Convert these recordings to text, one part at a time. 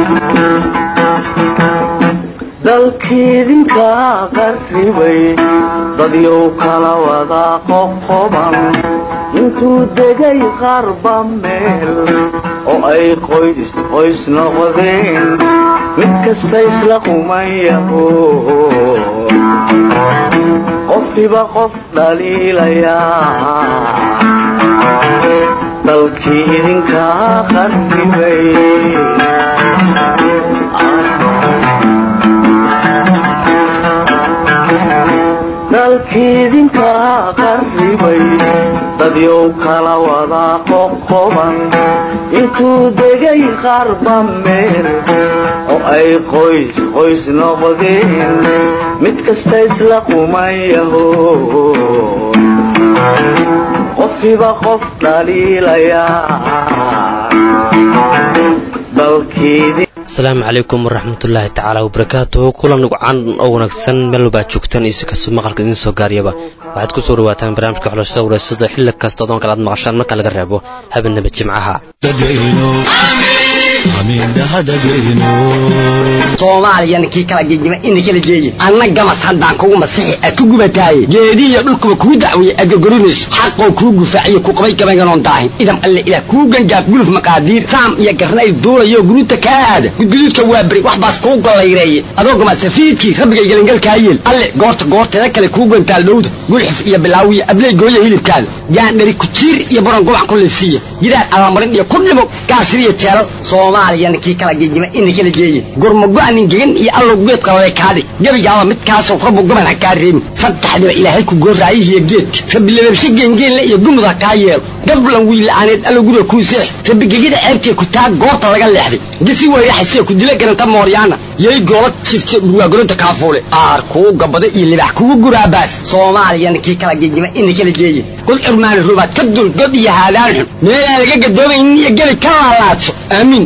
dalkiidinka qarribay dadyow kala wada qoqoban intuu degay qarba meel oo ay qoys qoys noqdeen mid kasta isla qumayaho qofkiba qof dhaliilayaa dalkii idinka qarribay dalkiidinka qarribay dadyow kala wada qoqoban intuu degay qarba meel oo ay qoys qoys noqdeen mid kasta isla qumayaho qofkiba qof dhaliilayaa dalkiidin asalaamu calaykum waraxmatullaahi tacaala wabarakaatuhu kulan nugucan oo wanaagsan meel walbaa joogtaan iyo si kastoo maqalka idiin soo gaariyaba waxaad ku soo dhawaataan barnaamijka xulashada wareysada xilli kasta odoon kale aad maqashaan marka laga reebo habeenaba jimcaha soomaaliyana kii kala gegima ina kala geeye anna gamas haddaan kugu masixi aad ku gubataaye geedihiyo dhulkuba kuu dacweeye aad gorgorinayso xaqoo kuu gufaaciyo ku qabay gabaynganoon daahin idam alle ilaah kuu gangaaf guluf maqaadiir saam iyo garnayl duulayo guruuta kaa aada gudguduudka waa beri wax baas kuu gollayreeye adoo gamasafiidkii rabbigay gelingalkaa yeel alle goorta goorteeda kale kuu gantaal dhowda gulxif iyo bilaawiyo abley gooya hilibkaada gaandhari kujiir iyo baron gobac ku liifsiiya gidaar allamarin iyo ku dhimo gaasiriyo jeelal soomaaliyana kii kala gegima ina kala geeye gurmago-anin gegan iyo allow geed qalale kaadhig gebigaaba midkaasoo rabbu goban ha kaa reebin saddexdiba ilaahay ku gooraayihiyo geedka rabbi lababshe geengeenle iyo gumud ha kaa yeelo gablan wiila'aaneed allow guriga kuu seex rabbi gegida ceebtee ku taa goorta laga leexday gisi weyraxasee ku dila garanta mooryaana yay goola jifte dhurwaagolonta kaafuule aar kuu gabada iyo libax kugu guraabaas soomaaliyana kii kala gegima ina kala geeye kul cirmaani rubaad ka dul god iyo haadaan xun meelaan laga gadoomaynin iyo gebi ka laalaadso aamiin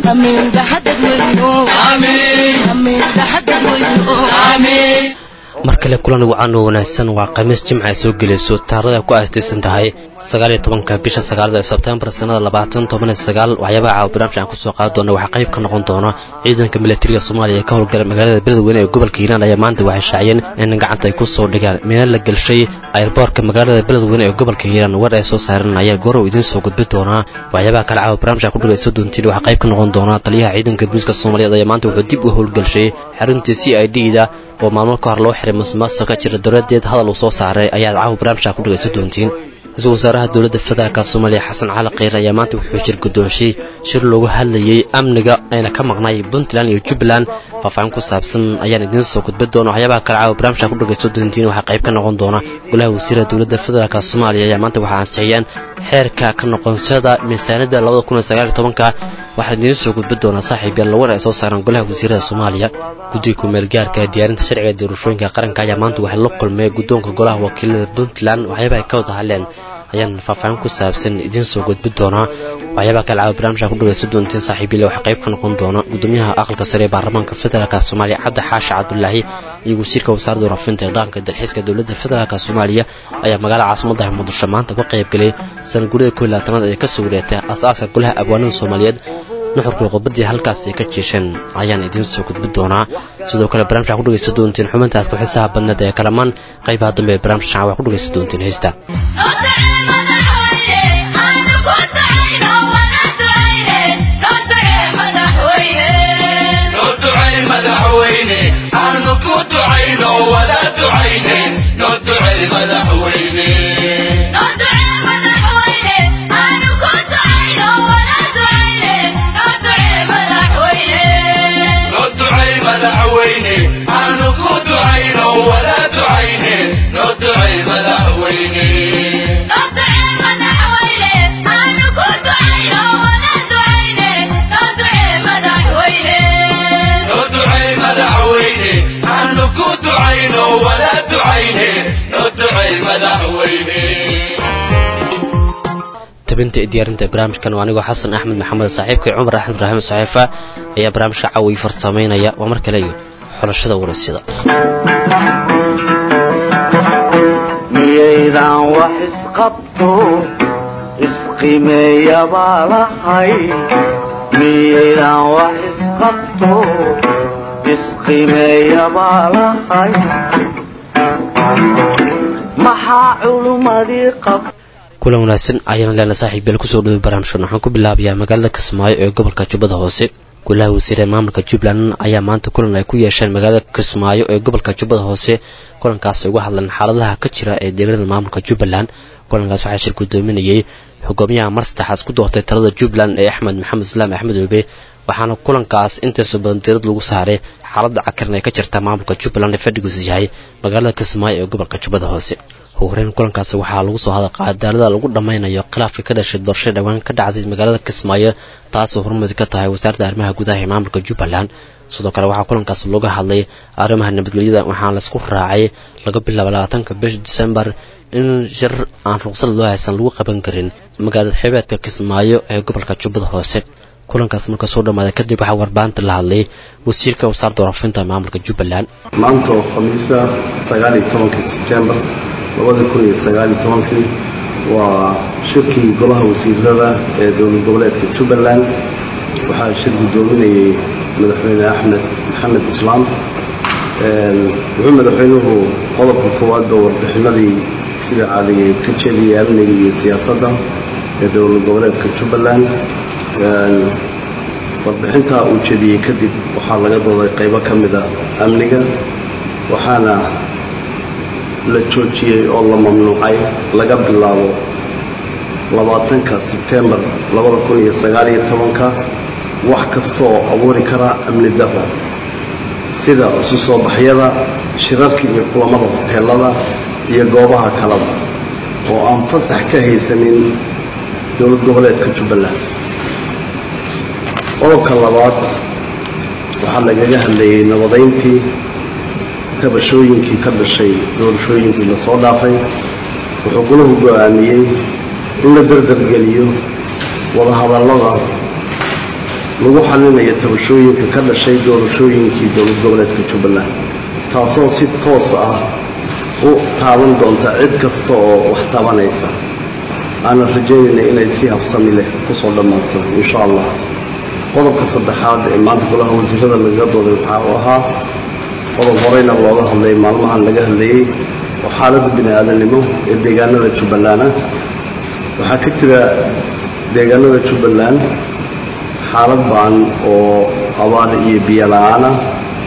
mar kale kulan wacan oo wanaagsan waa khamiis jimca ay soo gelayso taarada ku aastaysan tahay sagaaliyo tobanka bisha sagaalada ee sebtembar sannada labaatan tobaniyo sagaal waxyaabaha caawa barnaamij aan kusoo qaadi doona waxaa qayb ka noqon doona ciidanka militariga soomaaliya ee ka howlgala magaalada beledweyne ee gobolka hiiraan ayaa maanta waxay shaaciyeen in gacanta ay ku soo dhigaan mina la gelshay ayrboorka magaalada beledweyne ee gobolka hiiraan war ay soo saareen ayaa goorow idiin soo gudbi doonaa waxyaabaha kale caawa barnaamij ku dhagayso doontiin waxaa qayb ka noqon doona taliyaha ciidanka booliiska soomaaliyeed ayaa maanta wuxuu dib u howlgelshay xaruntii c i d da oo maalmo ka hor loo xiray musuqmaasuqa ka jira dowladeed hadal uu soo saaray ayaad caawa barnaamijka ku dhagayso doontiin ra-iisul wasaaraha dowladda federaalka soomaaliya xasan cali kheyr ayaa maanta wuxuu shir guddoonshay shir loogu hadlayey amniga ayna ka maqnay puntland iyo jubbaland faahfaahin ku saabsan ayaan idiin soo gudbi doona waxyaabaha kale caawa barnaamijka ku dhagayso doontiin waxaa qayb ka noqon doona golaha wasiirada dowladda federaalk soomaaliya ayaa maanta waxaa ansixiyeen xeerka ka noqonshada miisaaniyadda labada kun iyo sagaal iyo tobanka waxaan idiin soo gudbi doonaa saaxiib yaal lawar ay soo saaraan golaha wasiirada soomaaliya guddiga kumeel gaarka diyaarinta sharciga doorashooyinka qaranka ayaa maanta waxay la kulmay guddoonka golaha wakiilada puntland waxyaaba ay ka wada hadleen ayaan faahfaahin ku saabsan idiin soo gudbi doonaa waxyaabaha kale caawa barnaamijka ku dhagayso doonteen saaxiibyale waxaa qayb ka noqon doona gudoomiyaha aqalka sare ee baarlamaanka federaalk soomaaliya cabdi xaashi cabdulaahi iyo wasiirka wasaaradda warafinta ee dhaqanka dalxiiska dowladda federaalk soomaaliya ayaa magaalada caasimadda muqdisho maanta uga qayb galay sanadgurida koo labaatanaad ee kasoo wareegtay as-aaska golaha abwaanada soomaaliyeed nuxurkii qubadii halkaas ay ka jeesheen ayaan idiin soo gudbi doonaa sidoo kale barnaamijka ku dhagaysa doonteen xubintaas ku xiisaha badneed ee kalamaan qaybaha dambe ee barnaamijka shacab waa ku dhagaysa doonteen heesta tabinta ee diyaarinta barnaamijkan waa anigoo xasan axmed maxamed saaxiibkay cumar axmed ibraahim saxiifa ayaa barnaamijka caawi farsamaynaya waa mar kale iyo xulashada waraysyada miyaydan wax isqabto isqimeeyabaa lahay miyaydaan wax isqabto isqimeeya baa lahay maxaa culummadii qab kulan wanaagsan ayaana leena saaxiib beel kusoo dhaway barnaamijkan waxaan ku bilaabayaa magaalada kismaayo ee gobolka jubbada hoose golaha wasiirada maamulka jubbaland ayaa maanta kulan ay ku yeesheen magaalada kismaayo ee gobolka jubbada hoose kulankaas ay uga hadleen xaaladaha ka jira ee deegaanada maamulka jubbaland kulankaas waxaa shir gudoominayay xogoomiyaha mar saddexaas ku doortay talada jubbaland ee axmed maxamed islaam axmed oobe waxaana kulankaas intiisa badan diirad lagu saaray xaaladda cakaran ee ka jirta maamulka jubbaland ee fadhigiisu yahay magaalada kismaayo ee gobolka jubbada hoose ugu horeyn kulankaasi waxaa lagu soo hadal qaadaalada lagu dhammaynayo khilaafka ka dhashay doorashada dhowaan ka dhacday magaalada kismaayo taasoo horumadi ka tahay wasaaradda arrimaha gudaha ee maamulka jubbaland sidoo kale waxaa kulankaas looga hadlay arrimaha nabadgelyada waxaana laisku raacay laga bilaabo labaatanka bisha disembar in shir aan ruqsad loo haysan lagu qaban karin magaalada xeebeedka kismaayo ee gobolka jubbada hoose kulankaas marka soo dhammaaday kadib waxaa warbaanta la hadlay wasiirka wasaaradda warafinta maamulka jubbaland maanta oo khamiisa sagaal iyo tobankii sebtembar labada kun iyo sagaal iyo tobankii waa shirkii golaha wasiirada ee dowlad goboleedka jubbaland waxaa shir guddoominayay madaxweyne axmed maxamed islaam wuxuu madaxweynuhu qodobka koowaadba warbixinadii sida caadigeed ka jeediyay amniga iyo siyaasadda ee dowlad goboleedka jubbaland warbixintaa uu jediyey kadib waxaa laga dooday qaybo ka mid a amniga waxaana la joojiyey oo la mamnuucay laga bilaabo labaatanka sebtembar labada kun iyo sagaal iyo tobanka wax kasta oo abuuri kara amni darra sida isu soo baxyada shirarka iyo kulamada hoteelada iyo goobaha kalada oo aan fasax ka haysanin dowlad goboleedka jubbaland qodobka labaad waxaa lagaga hadlayay nabadayntii tabashooyinkii ka dhashay doorashooyinkii lasoo dhaafay wuxuu gulahu go-aamiyey in la dardargeliyo wadahadallada lagu xalinayo tabashooyinka ka dhashay doorashooyinkii dowlad goboleedka jubbaland taasoo si toos ah u taaban doonta cid kasta oo wax tabanaysa aanan rajaynayna inay si habsami leh kusoo dhammaato insha allah qodobka saddexaad ee maanta golaha wasiirada lagaga dooday waxaa uu ahaa qodob horeyna looga hadlay maalmahan laga hadlayey oo xaaladda bini aadamnimo ee deegaanada jubbaland ah waxaa ka jira deegaanada jubbaland xaalad baan oo abaar iyo biyo la-aan ah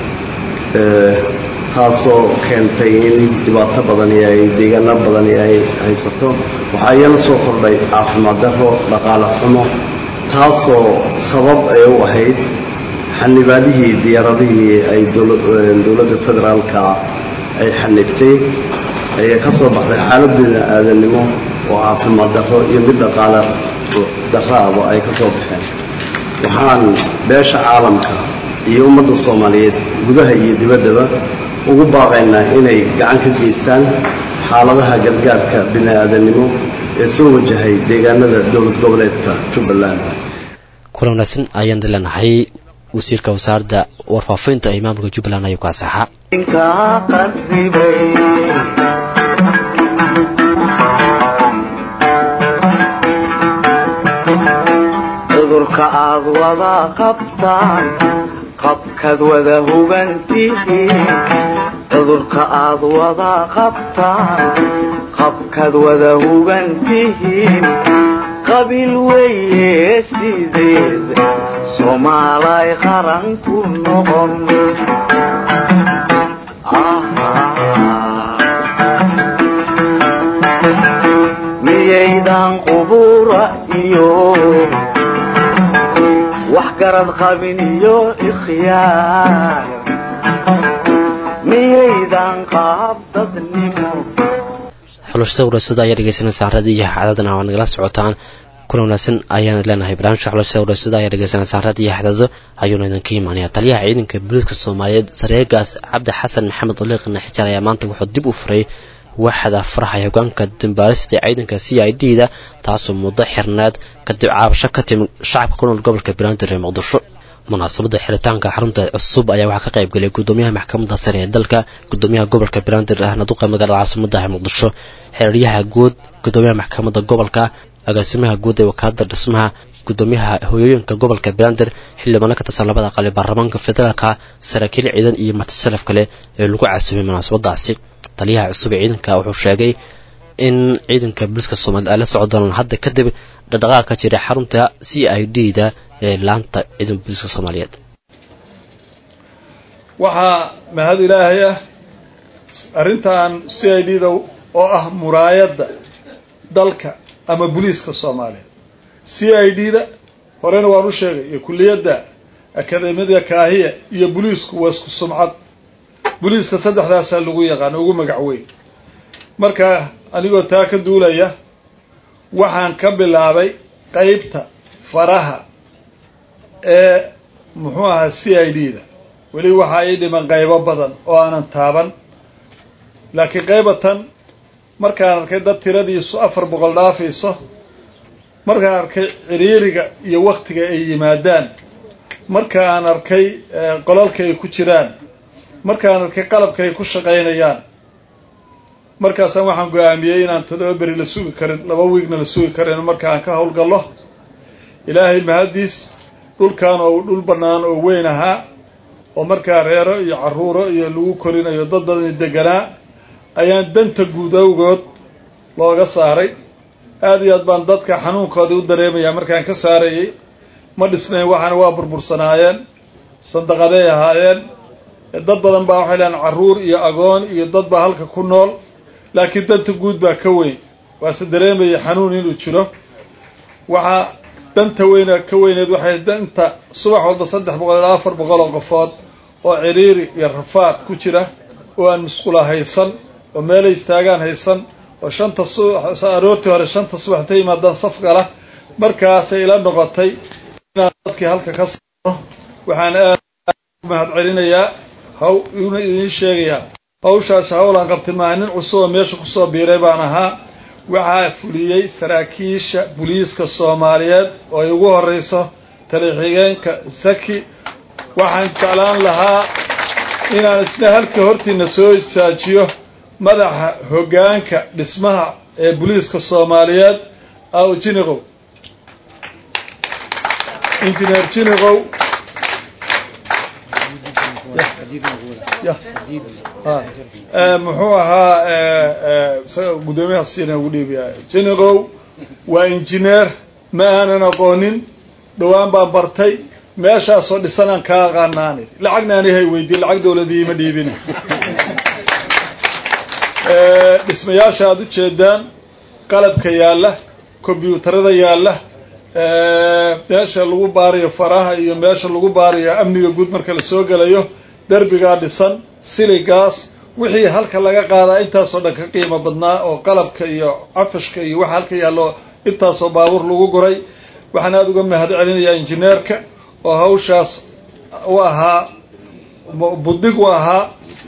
taasoo keentay in dhibaato badani ay deegaano badani ay haysato waxaa iyana soo kordhay caafimaad darro dhaqaale xumo taasoo sabab ay u ahayd xanibaadihii diyaaradihii ay dowladda federaalka ay xanibtay ayaa ka soo baxday xaalad bini aadamnimo oo caafimaad darro iyo mid dhaqaale darraaba ay ka soo baxeen waxaan beesha caalamka iyo ummadda soomaaliyeed gudaha iyo dibaddaba ugu baaqaynaa inay gacan ka geystaan xaaladaha gargaarka bini aadamnimo ee soo wajahay deegaanada dowlad goboleedka jubbaland kulan wanaagsan ayaan dileenahay wasiirka wasaaradda warfaafinta ee maamulka jubbaland ayuu ka asaxaa inkaa qarribay cudurka aad wada qabtaan qabkaad wada hugantihiin cudurka aad wada qabtaan qabkaad wada hugantihiin qabiil weeye sideed soomaalay qaran ku noqon miyaydan qubura iyo wax garad qabin iyo ikhyaar miyaydan qaab dadnimo xulashada warasada ayaa dhegeysanaysaa raadiyaha cadadana waa nagala socotaan kulan wanaagsan ayaan leenahay barnaamijka xulashada warasada ayaa dhegeysanaysaa raadiyaha cadado ayuuna idinka imaanaya taliyaha ciidanka booliiska soomaaliyeed sareegaas cabdi xasan maxamed oliiqna xijaar ayaa maanta wuxuu dib u furay waaxda faraha hogaanka dambaarista ciidanka c i d da taasoo muddo xirneed kadib caabasho ka timid shacabka ku nool gobolka banaadir ee muqdisho munaasabada xiritaanka xarunta cusub ayaa waxaa ka qayb galay gudoomiyaha maxkamadda sare ee dalka gudoomiyaha gobolka banaadir ahna duqa magaalada caasimada ee muqdisho xeeraryaha guud gudoomiyaha maxkamadda gobolka agaasimaha guud ee wakaalada dhismaha gudoomiyaha hooyooyinka gobolka beelander xildhibaano ka tirsan labada aqal ee baarlamaanka federaalka saraakiil ciidan iyo matasharaf kale ee lagu casuumay munaasabadaasi taliyaha cusub ee ciidanka wuxuu sheegay in ciidanka booliiska soomaaliyed ay la socon doonaan hadda kadib dhaqdhaqaaq ka jira xarunta c i d da ee laanta ciidanka booliiska soomaaliyeed waxaa mahad ilaahay ah arrintan c i d da oo ah muraayadda dalka ama booliiska soomaaliyeed c i d da horena waan u sheegay iyo kulliyadda akademiyada kaahiya iyo booliisku waa isku sumcad booliiska saddexdaasaa lagu yaqaano ugu magac weyn marka anigoo taa ka duulaya waxaan ka bilaabay qeybta faraha ee muxuu ahaa c i d da weli waxaa ii dhiman qaybo badan oo aanan taaban laakiin qaybatan markaan arkay dad tiradiisu afar boqol dhaafayso markaan arkay ciriiriga iyo waktiga ay yimaadaan markaan arkay qolalka ay ku jiraan markaan arkay qalabka ay ku shaqaynayaan markaasaan waxaan go-aamiyey inaan todoba beri la sugi karin laba wiigna la sugi karin marka aan ka howlgallo ilaahay mahaddiis dhulkan oo dhul bannaan oo weyn ahaa oo markaa reero iyo carruuro iyo lagu korinayo dad badani deganaa ayaan danta guud awgood looga saaray aada iyo aad baan dadka xanuunkoodii u dareemayaa markaan ka saarayay ma dhisnayn waxaana waa burbursanaayeen sandaqaday ahaayeen dad badan baa waxay lehan carruur iyo agoon iyo dad baa halka ku nool laakiin danta guud baa ka weyn waase dareemaya xanuun inuu jiro waxaa danta weyna ka weyneed waxay danta subax walba saddex boqol ilaa afar boqol oo qofood oo ciriiri iyo rafaad ku jira oo aan musqula haysan oo meelay istaagaan haysan oo shanta subax aroortii hore shanta subax intay yimaadaan saf gala markaasay ila noqotay inaan dadkii halka ka saaro waxaan aad u mahad celinayaa haw una idiin sheegayaa hawshaas hawlaan qabtay maa nin cusub oo meesha kusoo biiray baan ahaa waxaa fuliyey saraakiisha booliiska soomaaliyeed oo ay ugu horrayso taliixigeenka saki waxaan jeclaan lahaa inaan isna halka hortiina soo isaajiyo madaxa hoggaanka dhismaha ee booliiska soomaaliyeed aw jiniqow injineer jiniqow muxuu ahaa gudoomiyaha siina ugu dhiibaya jiniqow waa injineer ma aanan aqoonin dhowaan baan bartay meeshaasoo dhisanaan kaa aqaanaani lacagna ani hay weydiin lacag dawladii ima dhiibin dhismayaasha aada u jeedaan qalabka yaalla kombyuutarada yaalla meesha lagu baarayo faraha iyo meesha lagu baarayo amniga guud marka la soo gelayo derbigaa dhisan siligaas wixii halka laga qaadaa intaasoo dhan ka qiimo badnaa oo qalabka iyo cafashka iyo waxa halka yaallo intaasoo baabuur lagu guray waxaan aada uga mahad celinayaa injineerka oo hawshaas u ahaa buddig u ahaa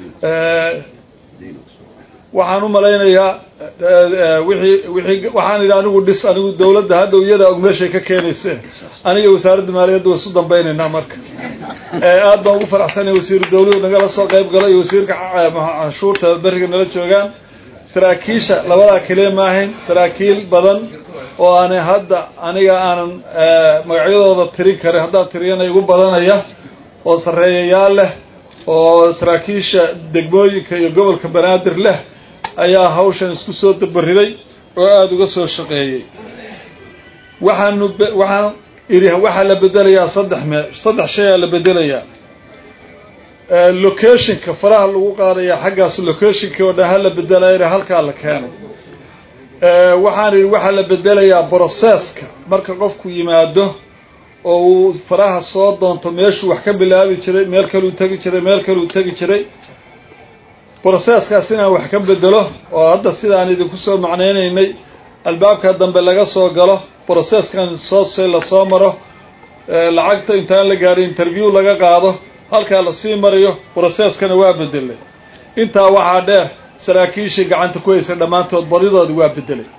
waxaan u malaynayaa wixii wixii waxaan idhi anigu dhis anigu dawladda hadhow iyadaa og meeshay ka keenayseen aniga wasaaradda maaliyadda waa isu dambaynaynaa marka aad baan ugu faraxsanaya wasiiru dawluhu nagala soo qayb galo iyo wasiirka canshuurta beriga nala joogaan saraakiisha labadaa keliya maahayn saraakiil badan oo aanay hadda aniga aanan magacyadooda tirin karin haddaan tiriyana igu badanaya oo sarreeyayaal leh oo saraakiisha degmooyinka iyo gobolka banaadir leh ayaa hawshan isku soo dabariday oo aada uga soo shaqeeyey waxaanu waxaan idhi waxaa la bedelayaa saddex mee saddex shay aa la bedelayaa locationka faraha lagu qaadayaa xaggaas locationkii oo dhan ha la bedelayna halkaa la keenay waxaan idhi waxaa la bedelayaa brocesska marka qofku yimaado oo uu faraha soo doonto meeshuu wax ka bilaabi jiray meel kaluu tegi jiray meel kaluu tegi jiray brocesskaas inaan wax ka bedelo oo hadda sidaan idinku soo macnaynaynay albaabka dambe laga soo galo brocesskan soosay lasoo maro lacagta intaan la gaadhay interview laga qaado halkaa lasii marayo brocesskana waa bedelay intaa waxaa dheer saraakiishii gacanta ku haysay dhammaantood badidoodi waa bedelay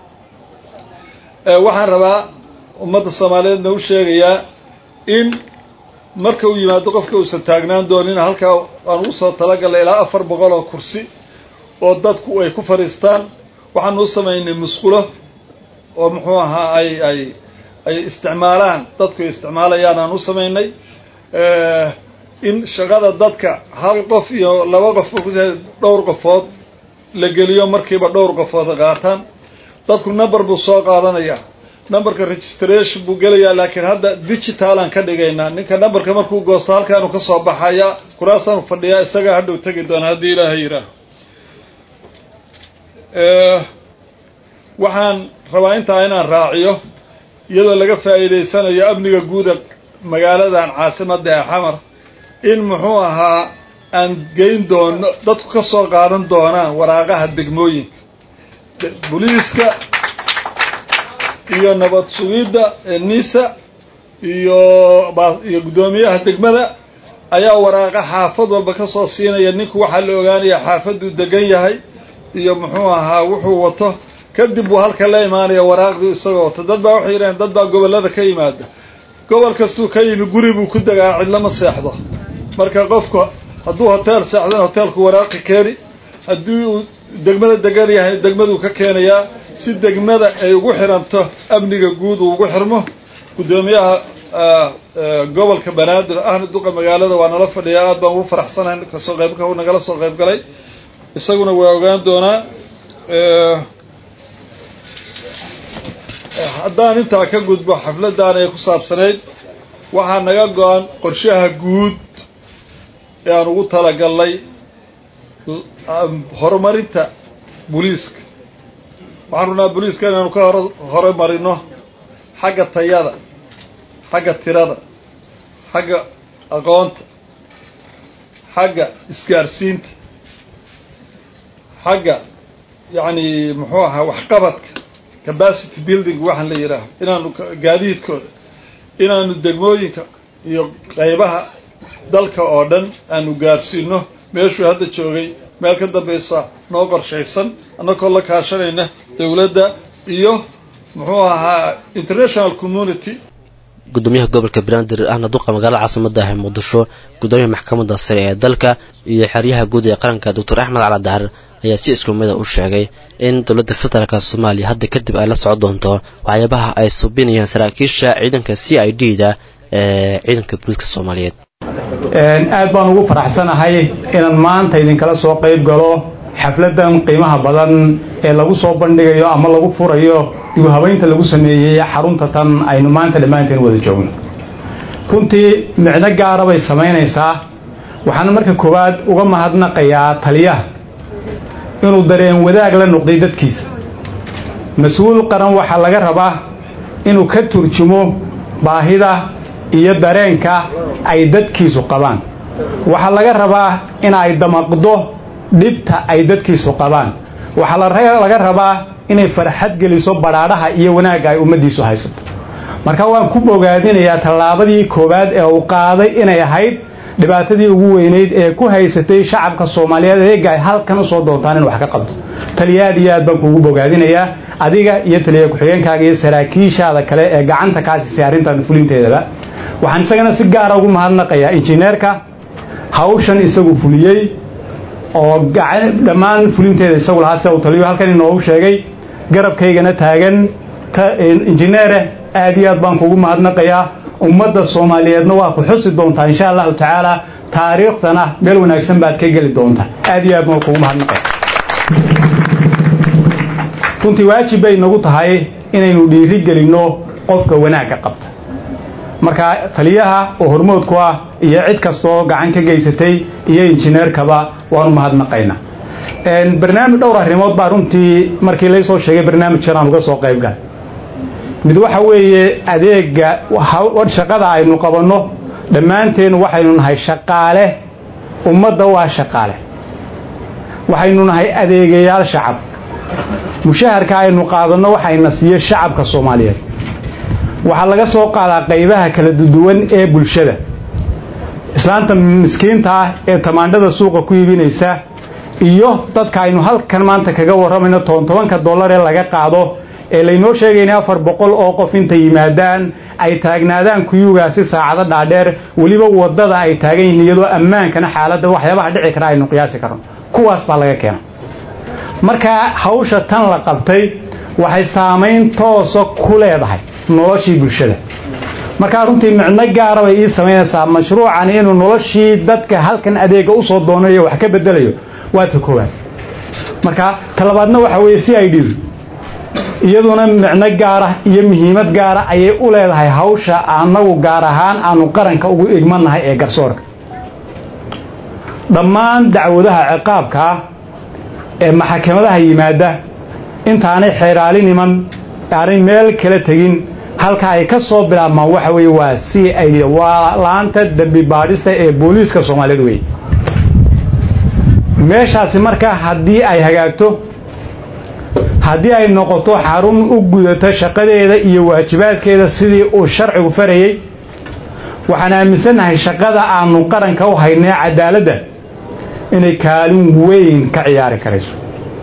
waxaan rabaa ummadda soomaaliyeedna u sheegayaa in marka uu yimaado qofka uusan taagnaan doonin halkaa aan ugu soo talagalnay ilaa afar boqol oo kursi oo dadku ay ku fadhiistaan waxaanu u samaynay musqulo oo muxuu ahaa ay ay ay isticmaalaan dadku ay isticmaalayaan aan u samaynay in shaqada dadka hal qof iyo laba qof dhowr qofood la geliyo markiiba dhowr qofood qaataan dadku number buu soo qaadanayaa numberka registration buu gelayaa laakiin hadda digitalan ka dhigaynaa ninka numberka markuu goosto halkaanu ka soo baxayaa kuraasaanu fadhiyaa isagaa hadhow tegi doona haddii ilaahay yidhaaho waxaan rabaa intaa inaan raaciyo iyadoo laga faa'iidaysanayo amniga guuda magaaladan caasimadda ee xamar in muxuu ahaa aan geyn doono dadku ka soo qaadan doonaan waraaqaha degmooyinka booliiska iyo nabad sugidda nisa iyo iyo guddoomiyaha degmada ayaa waraaqa xaafad walba ka soo siinaya ninku waxaa la ogaanayaa xaafaduu degan yahay iyo muxuu ahaa wuxuu wato kadib buu halka la imaanaya waraaqdii isagoo wato dad baa waxay yidhaheen dad baa gobollada ka yimaada gobol kastuu ka yimi guri buu ku degaa cidlama seexdo marka qofku hadduu hoteel seexdana hoteelku waraaqi keeni haddii uu degmada degan yahay degmaduu ka keenayaa si degmada ay ugu xiranto amniga guud uu ugu xirmo guddoomiyaha gobolka banaadir ahna duqa magaalada waa nala fadhiyaa aad baan ugu faraxsanahay kasoo qaybka uu nagala soo qayb galay isaguna waa ogaan doonaa haddaan intaa ka gudbo xafladdan ay ku saabsanayd waxaa naga go-an qorshaha guud ee aan ugu talagalnay horumarinta booliiska waxaan rabnaa booliiska inaanu ka hor horumarino xagga tayada xagga tirada xagga aqoonta xagga isgaarsiinta xagga yacni muxuu ahaa waxqabadka capacity building waxaan la yidhaaho inaanu gaadiidkooda inaanu degmooyinka iyo qaybaha dalka oo dhan aanu gaarsiino meeshuu hadda joogay meel ka dambaysa noo qorshaysan annagoo la kaashanayna dowladda iyo muxuu ahaa international community gudoomiyaha gobolka banaadir ahna duqa magaalada caasimada ah muqdisho gudoomiyaha maxkamadda sare ee dalka iyo xeryaha guud ee qaranka doctor axmed cali dahar ayaa si isku mida u sheegay in dowladda federaalk soomaaliya hadda kadib ay la socon doonto waxyaabaha ay subinayaan saraakiisha ciidanka c i d da ee ciidanka booliiska soomaaliyeed aad baan ugu faraxsanahay inaan maanta idinkala soo qayb galo xafladan qiimaha badan ee lagu soo bandhigayo ama lagu furayo dib u habaynta lagu sameeyey xarunta tan aynu maanta dhammaanteen wada joogno runtii micno gaara bay samaynaysaa waxaana marka koowaad uga mahadnaqayaa taliyaha inuu dareen wadaag la noqday dadkiisa mas-uul qaran waxaa laga rabaa inuu ka turjumo baahida iyo dareenka ay dadkiisu qabaan waxaa laga rabaa in ay damaqdo dhibta ay dadkiisu qabaan waxaa laga rabaa inay farxad geliso badhaadhaha iyo wanaagga ay ummaddiisu haysato marka waan ku bogaadinayaa tallaabadii koowaad ee uu qaaday inay ahayd dhibaatadii ugu weynayd ee ku haysatay shacabka soomaaliyeed eega ay halkan u soo doontaan in wax ka qabto taliya aad iyo aad baan kuugu bogaadinayaa adiga iyo taliya ku-xigeenkaaga iyo saraakiishaada kale ee gacanta kaa siisay arrintan fulinteedaba waxaan isagana si gaara ugu mahadnaqayaa injineerka hawshan isagu fuliyey oo dhammaan fulinteeda isagu lahaa sida uu taliyo halkan inoogu sheegay garabkaygana taagan injineere aad iyo aad baan kuugu mahadnaqayaa ummadda soomaaliyeedna waa ku xusi doontaa insha allahu tacaala taariikhdana meel wanaagsan baad ka geli doontaa aad iyo aad baan kuugu mahadnaqaya runtii waajib bay nagu tahay inaynu dhiiri gelinno qofka wanaagga qabta marka taliyaha oo hormoodku ah iyo cid kastaoo gacan ka geysatay iyo injineerkaba waanu mahadnaqaynaa barnaamij dhowr arrimood baa runtii markii laysoo sheegay barnaamijkan aan uga soo qayb galay mid waxa weeye adeega shaqada aynu qabanno dhammaanteen waxaynu nahay shaqaale ummadda waa shaqaale waxaynu nahay adeegayaal shacab mushaharka aynu qaadanno waxayna siiye shacabka soomaaliyeed waxaa laga soo qaadaa qaybaha kala duwan ee bulshada islaanta miskiinta ah ee tamaandhada suuqa ku iibinaysa iyo dadka aynu halkan maanta kaga warramayno toban tobanka dollar ee laga qaado ee laynoo sheegayna afar boqol oo qof intay yimaadaan ay taagnaadaan kuyugaasi saacado dhaadheer weliba waddada ay taagan yihiin iyadoo ammaankana xaaladda waxyaabaha dhici kara aynu qiyaasi karno kuwaas baa laga keena marka hawsha tan la qabtay waxay saamayn toosa ku leedahay noloshii bulshada markaa runtii micno gaara bay ii samaynaysaa mashruucani inuu noloshii dadka halkan adeega usoo doonayo wax ka bedelayo waa ta koowaad marka talabaadna waxa weeye c i d iyaduna micno gaara iyo muhiimad gaara ayay u leedahay hawsha annagu gaar ahaan aanu qaranka ugu igmanahay ee garsoorka dhammaan dacwadaha ciqaabkaa ee maxakamadaha yimaada intaanay xeeraali niman aanay meel kala tegin halka ay ka soo bilaabmaan waxa weeye waa c i d waa laanta dembi baadhista ee booliiska soomaaliyeed wey meeshaasi markaa haddii ay hagaagto haddii ay noqoto xarun u gudato shaqadeeda iyo waajibaadkeeda sidii uu sharcigu farayey waxaan aaminsannahay shaqada aanu qaranka u haynay cadaaladda inay kaalin weyn ka ciyaari karayso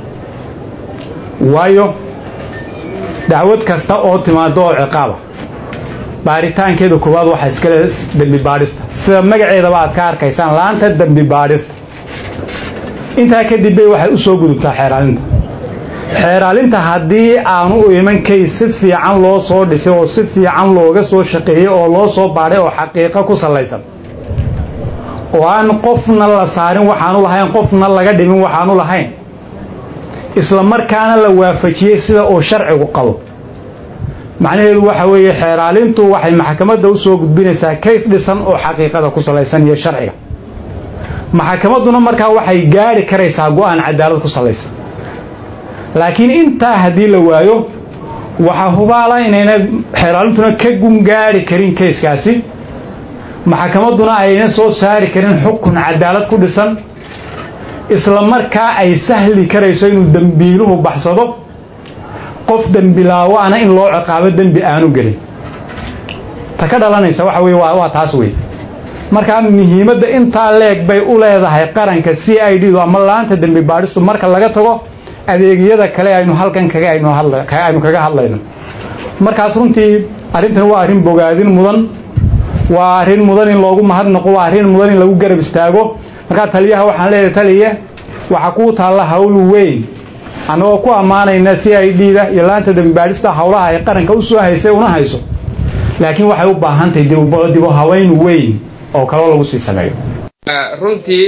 waayo dacwad kasta oo timaado oo ciqaaba baaritaankeeda koowaad waxaa iskale dembi baadhista sida magaceedaba aad ka arkaysaan laanta dembi baadhista intaa kadib bay waxay u soo gudubtaa xeeraalinta xeeraalinta haddii aanu u iman kays si fiican loo soo dhisay oo si fiican looga soo shaqeeyey oo loo soo baadhay oo xaqiiqo ku sallaysan oo aan qofna la saarin waxaanu lahayn qofna laga dhimin waxaanu lahayn isla markaana la waafajiyey sida uu sharcigu qabo macnaheedu waxa weeye xeeraalintu waxay maxkamadda u soo gudbinaysaa kays dhisan oo xaqiiqada ku salaysan iyo sharciga maxkamadduna markaa waxay gaadhi karaysaa go'aan cadaalad ku salaysan laakiin intaa haddii la waayo waxaa hubaala inayna xeeraalintuna ka gungaadhi karin kayskaasi maxkamadduna ayna soo saari karin xukun cadaalad ku dhisan isla markaa ay sahli karayso inuu dembiiluhu baxsado qof dembilaawaana in loo ciqaabo dembi aanu gelin ta ka dhalanaysa waxa weye waa taas wey markaa muhiimadda intaa leeg bay u leedahay qaranka c i d du ama laanta dembi baadhistu marka laga tago adeegyada kale aynu halkan kaga aynu kaga hadlayno markaas runtii arrintan waa arrin bogaadin mudan waa arrin mudan in loogu mahadnaqo waa arrin mudan in lagu garab istaago markaa taliyaha waxaan leeyahay taliya waxaa kuu taalla hawl weyn annagoo ku ammaanayna c i d da iyo laanta dembibaadhista howlaha ay qaranka u soo haysay una hayso laakiin waxay u baahan tahay dibu haweyn weyn oo kaloo lagu sii sameeyo runtii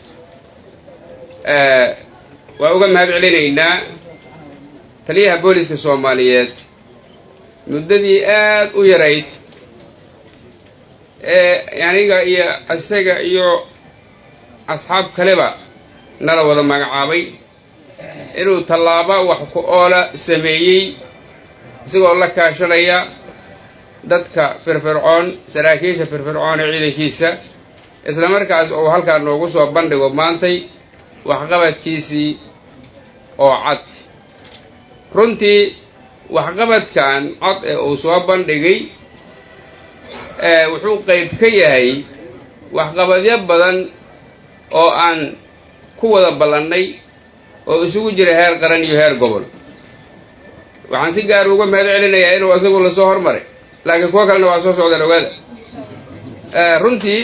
waa uga mahad celinaynaa taliyaha booliska soomaaliyeed muddadii aad u yarayd ee aniga iyo isaga iyo asxaab kaleba nala wada magacaabay inuu tallaabo wax ku oola sameeyey isagoo la kaashanaya dadka firfircoon saraakiisha firfircoon ee ciidankiisa isla markaas uu halkaa noogu soo bandhigo maantay waxqabadkiisii oo cad runtii waxqabadkan cod ee uu soo bandhigay wuxuu qayb ka yahay waxqabadyo badan oo aan ku wada ballannay oo isugu jira heer qaran iyo heer gobol waxaan si gaar uga mahad celinayaa inuu isagu lasoo hormaray laakiin kuwo kalena waa soo socdaan ogaada runtii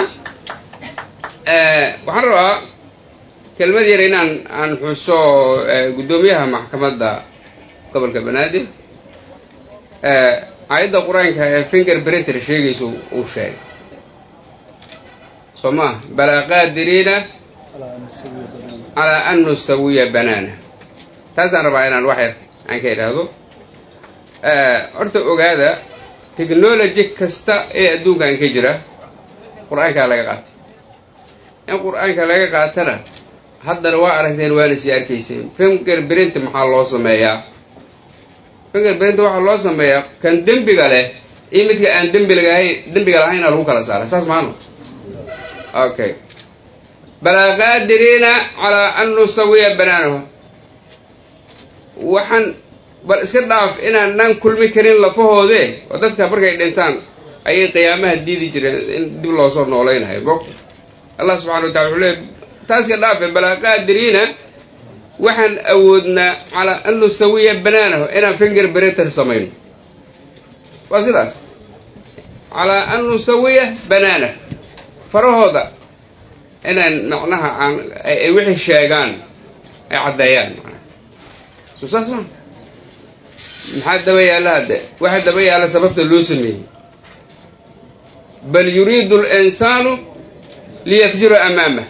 waxaan rabaa kelmad yar inaan aan xuso guddoomiyaha maxkamadda gobolka banaadir aayadda qur-aanka ee finger brinter sheegaysa uu sheegay soo maa balaa qaadiriina calaa an nusawiya banaana taasaan rabaa inaan wax yar aan ka idhaahdo horta ogaada technology kasta ee adduunkan ka jira qur-aankaa laga qaatay in qur-aanka laga qaatana haddana waa aragteen waana sii arkayseen finger brint maxaa loo sameeyaa finger brint waxaa loo sameeyaa kan dembiga leh iyo midka aan dembilahayn dembiga lahaynaa lagu kala saaray saas maano okay balaa qaadiriina calaa an nusawiya banaanahu waxaan bal iska dhaaf inaanaan kulmi karin lafahoode oo dadka markay dhintaan ayay qiyaamaha diidi jireen in dib loosoo noolaynayo mogta allah subxana wa tacala wuxuu leey taas ka dhaafe balaa qaadiriina waxaan awoodnaa calaa an nusawiya banaanahu inaan finger breter samayno waa sidaas calaa an nusawiya banaanah farahooda inaan macnaha aan ay wixii sheegaan ay caddeeyaan manaa soo saas ma maxaa daba yaalla hadde waxa daba yaalla sababta loo sameeyey bal yuriidu alinsaanu liyafjura amaamah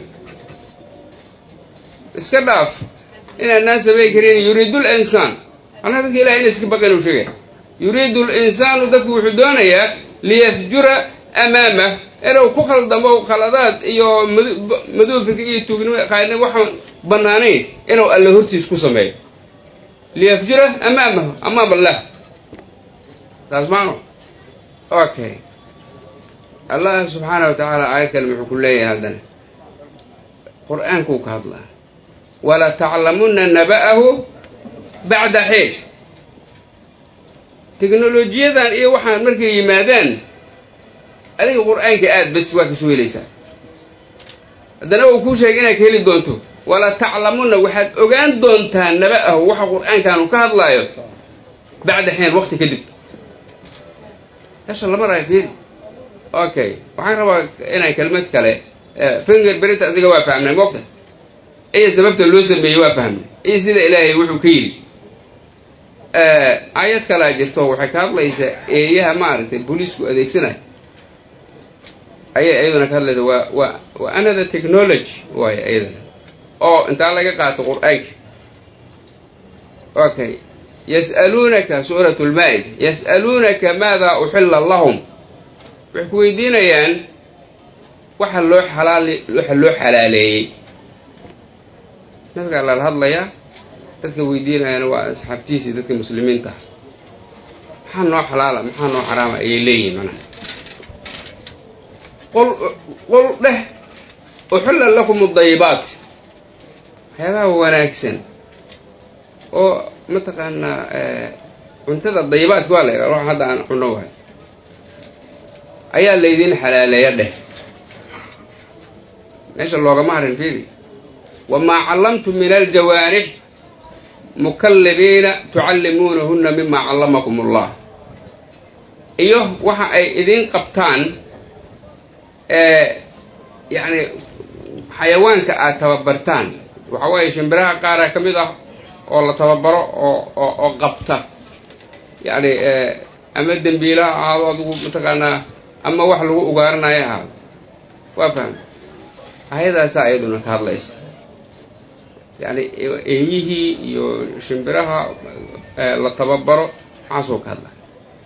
iska dhaaf inaadnaan samayn karin yuriidu linsaan anaa dadka ilahay ina iska baqin uu sheegay yuriidu linsaanu dadku wuxuu doonayaa liyafjura amaamah inuu ku khaldamo khaladaad iyo maduufika iyo tuugnimo qaadnimo waxaan bannaanayn inuu alle hortiis ku sameeyo liyafjura amaamahu amaam allah taas maano okay allah subxaana wa tacaala aayad kale muxuu ku leeyahay haddana qur-aankuu ka hadlaa wala taclamunna naba'ahu bacda xiin teknolojiyadan iyo waxaan markay yimaadaan adiga qur-aanka aad bas waa kasoo helaysaa haddana uu kuu sheegay inaad ka heli doonto wala taclamunna waxaad ogaan doontaa naba'ahu waxa qur-aankaanu ka hadlaayo bacda xiin waqti kadib meesha lama raayo fiiri okay waxaan rabaa inaan kelmad kale finger berinta asiga waa fahmnay moogta iyo sababta loo sameeyey waa fahmnay iyo sida ilaahay wuxuu ka yidhi aayad kalaa jirto waxay ka hadlaysaa eeyaha maaragtay booliisku adeegsanayo ayay iyaduna ka hadlaysa waa waa waa another technology waayo iyadana oo intaa laga qaato qur-aanka okay yas'aluunaka suurat lmaa-ida yas'aluunaka maada uxilla lahum waxay ku weydiinayaan waxa loo xalaal waxa loo xalaaleeyey nabigaa lala hadlayaa dadka weydiinayana waa asxaabtiisii dadka muslimiinta ah maxaa noo xalaala maxaa noo xaraama ayay leeyihin manaha qol qol dheh uxilla lakum adayibaat waxyaabaha wanaagsan oo mataqaanaa cuntada dayibaadka waa la yidhaha wax hadda aan cunno wahay ayaa laydin xalaaleeya dheh meesha loogama harin fiili wamaa callamtum min aljawaarix mukallibiina tucallimuunahunna mima callamakum allah iyo waxa ay idin qabtaan yacni xayawaanka aad tababartaan waxa weeye shimbiraha qaara ka mid ah oo la tababaro oo oo oo qabta yacni ama dembiila ha ahaado adigu mataqaanaa ama wax lagu ugaaranayo ahaado waa fahma ayadaasaa iyaduna ka hadlaysa yacni eeyihii iyo shimbiraha la tababaro maxaasoo ka hadlaya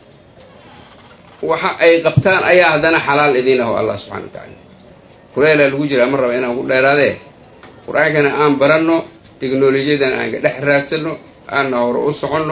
waxa ay qabtaan ayaa haddana xalaal idiin aho allah subxana wa tacaala kuleelaa lagu jiraa ma raba inaan ku dheeraadee qur-aankana aan baranno teknolojiyadan aan ka dhex raadsanno aanna hore u soconno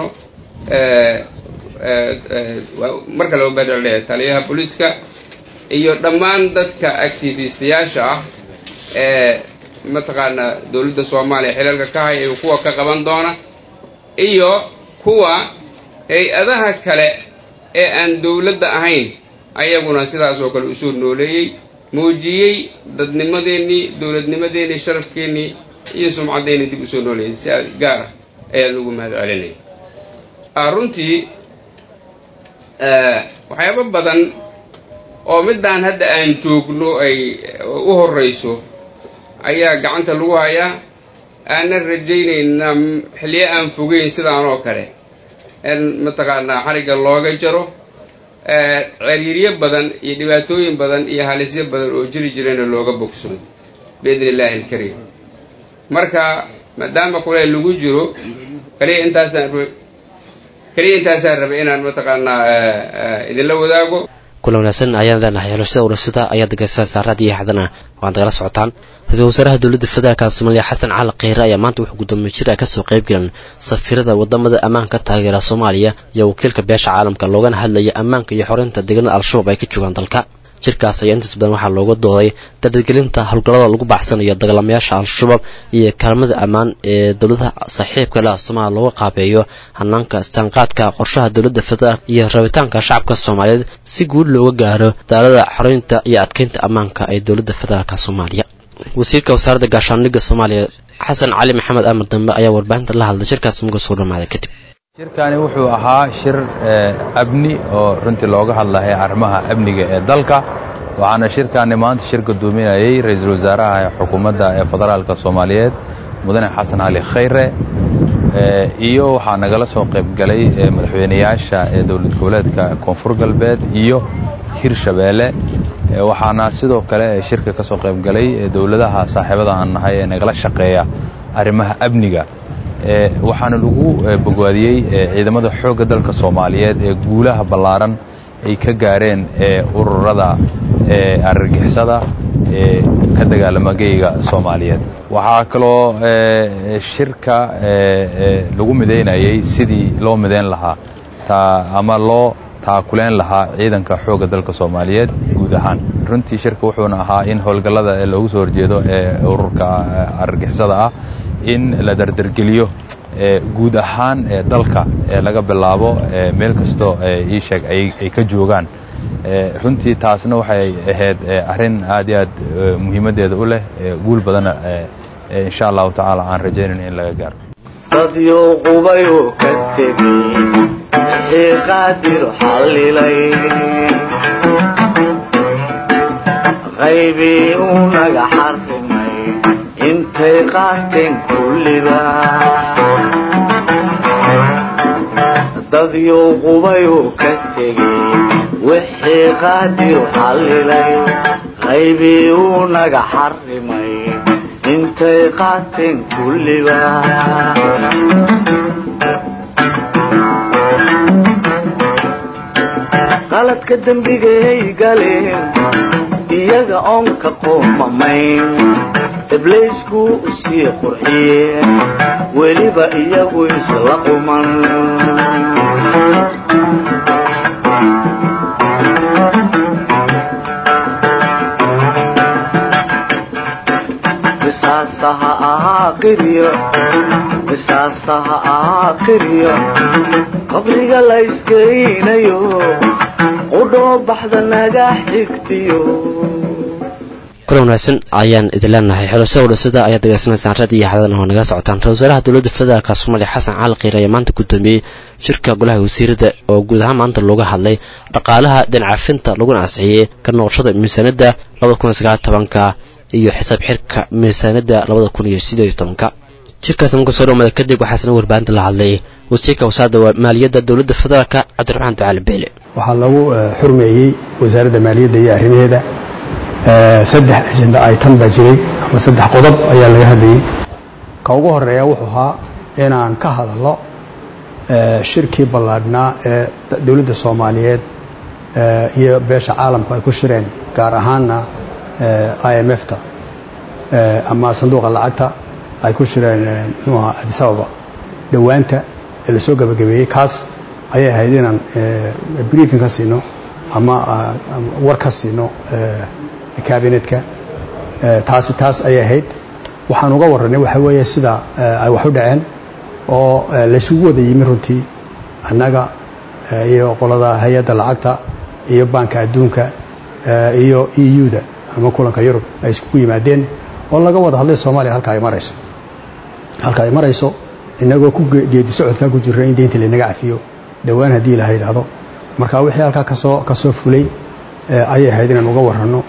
mar kale ubadceleya taliyaha booliiska iyo dhammaan dadka activistayaasha ah ee mataqaanaa dowladda soomaaliya xilalka ka haya iyo kuwa ka qaban doona iyo kuwa hay-adaha kale ee aan dowladda ahayn ayaguna sidaas oo kale usoo nooleeyey muujiyey dadnimadeennii dowladnimadeennii sharafkeennii iyo sumcadeennii dib usoo nooleeyey si gaar ah ayaan ugu mahad celinaya runtii waxyaabo badan oo middaan hadda aan joogno ay u horrayso ayaa gacanta lagu hayaa aanan rajaynaynaa xilliyo aan fogeyn sidaan oo kale in mataqaanaa xarigga looga jaro ciriiryo badan iyo dhibaatooyin badan iyo halisyo badan oo jiri jirana looga bogsado biidni illaahi alkariim marka maadaama kule lagu jiro kaliya intaasaan kaliya intaasaan rabay inaan mataqaanaa idinla wadaago kulan wanaagsan ayaan leenahay xulashada urasada ayaa degeysa saaraadii haddana waan dagala socotaan ra-iisul wasaaraha dowladda federaalka soomaaliya xasan cali kheyre ayaa maanta wuxuu guddoomiye jir ay kasoo qayb galeen safiirada wadamada ammaanka taageera soomaaliya iyo wakiilka beesha caalamka loogana hadlaya ammaanka iyo xoreynta deegaanada al-shabaab ay ka joogaan dalka jirkaas ayaa intaas badan waxaa looga dooday dardargelinta howlgallada lagu baxsanayo dagaalamayaasha al-shabaab iyo kaalmada ammaan ee dowladaha saaxiibka leh soomaaliya looga qaabeeyo hanaanka istaanqaadka qorshaha dowladda federaalk iyo rabitaanka shacabka soomaaliyeed si guud looga gaaro daalada xoreynta iyo adkeynta ammaanka ee dowladda federaalk soomaaliya wasiirka wasaaradda gaashaandhigga soomaaliya xasan cali maxamed amar dambe ayaa warbaahinta la hadlay shirkaas muga soo dhamaaday kadib shirkani wuxuu ahaa shir amni oo runtii looga hadlaya arrimaha amniga ee dalka waxaana shirkani maanta shir guddoominayay ra-iisul wasaaraha xukuumadda ee federaalka soomaaliyeed mudane xasan cali khayre iyo waxaa nagala soo qaybgalay madaxweynayaasha ee dowlad goboleedka koonfur galbeed iyo hirshabeelle waxaana sidoo kale shirka ka soo qaybgalay dowladaha saaxiibada aan nahay ee nagala shaqeeya arrimaha amniga waxaana lagu bogwaadiyey ciidamada xoogga dalka soomaaliyeed ee guulaha ballaaran ay ka gaareen ururada argagixisada ee ka dagaalama geyga soomaaliyeed waxaa kaloo shirka lagu midaynayey sidii loo midayn lahaa ama loo taakuleen lahaa ciidanka xoogga dalka soomaaliyeed guud ahaan runtii shirka wuxuuna ahaa in howlgallada ee loogu soo horjeedo ee ururka argagixisada ah in la dardargeliyo guud ahaan dalka ee laga bilaabo meel kastoo ii sheeg ay ka joogaan runtii taasna waxay ahayd arrin aad iyo aad muhiimaddeeda u leh guul badanna insha allahu tacaala aan rajaynayn in laga gaaro dadyo qubayuu ka tegey wixii qaadir xallilay qaybii uu naga xarrimay intay qaateen kulliba dadyo qubayuu ka tegey wixii qaadir xallilay qaybii uu naga xarrimay intay qaateen kulliba qaladka dembigay galeen iyaga oon ka qoomamayn ibliisku u sii qurxiyeen weliba iyagu isla quman qisaasaha ahaa qiryo qisaasaha ahaa qiryo qabriga la iskeynayo qudhoo baxda naga xigtiyo kulan wanaagsan ayaan idin leenahay xulashada udhasada ayaad degeysanaysaan rad iyo xadadan oo nagala socotaan ra wasaaraha dowladda federaalk soomaaliya xasan cali kiir ayaa maanta guddoomiyey shirka golaha wasiirada oo guud ahaan maanta looga hadlay dhaqaalaha dhincafinta laguna ansixiyey ka noqoshada miisaanada labada kun iyo sagaal tobanka iyo xisaab xirka miisaanada labada kun iyo sideed iyo tobanka shirkaas marka soo dhammaada kadib waxaasna warbaahinta la hadlay wasiirka wasaaradda maaliyadda dowladda federaalk cabdiraxmaan ducaali beele waxaa lagu xurmeeyey wasaaradda maaliyadda iyo arrimaheeda saddex ajenda item baa jiray ama saddex qodob ayaa laga hadlayey ka ugu horeeya wuxuu ahaa inaan ka hadalno shirkii ballaadhnaa ee dowladda soomaaliyeed iyo beesha caalamku ay ku shireen gaar ahaanna i m f ta ama sanduuqa lacagta ay ku shireen muxuu ahaa addis ababa dhowaanta ee lasoo gabagabeeyey kaas ayay ahayd inaan briefing ka siino ama war ka siino kabinetka taasi taas ayay ahayd waxaan uga warranay waxaa weeye sida ay wax u dhaceen oo laysugu wada yimi runtii annaga iyo qolada hay-adda lacagta iyo baanka adduunka iyo e u-da ama kulanka yurub ay iskugu yimaadeen oo laga wada hadlay soomaaliya halka ay marayso halka ay marayso inagoo ku geedi socodkaa ku jirra in deynta laynaga cafiyo dhowaan haddii ilaha yidhaahdo marka wixii halkaa kasoo kasoo fulay ayay ahayd inaan uga warranno